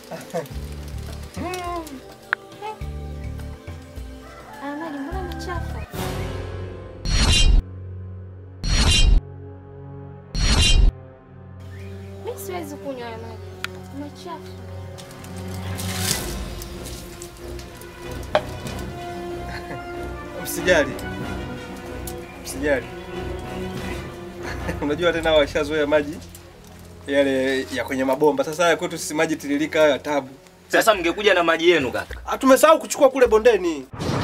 Haya maji mbona machafu? Mi siwezi kunywa haya maji machafu. Msijali, msijali. Unajua tena washazoea maji yale ya kwenye mabomba. Sasa haya kwetu sisi maji tiririka haya tabu. Sasa mngekuja na maji yenu kaka. Ah, tumesahau kuchukua kule bondeni.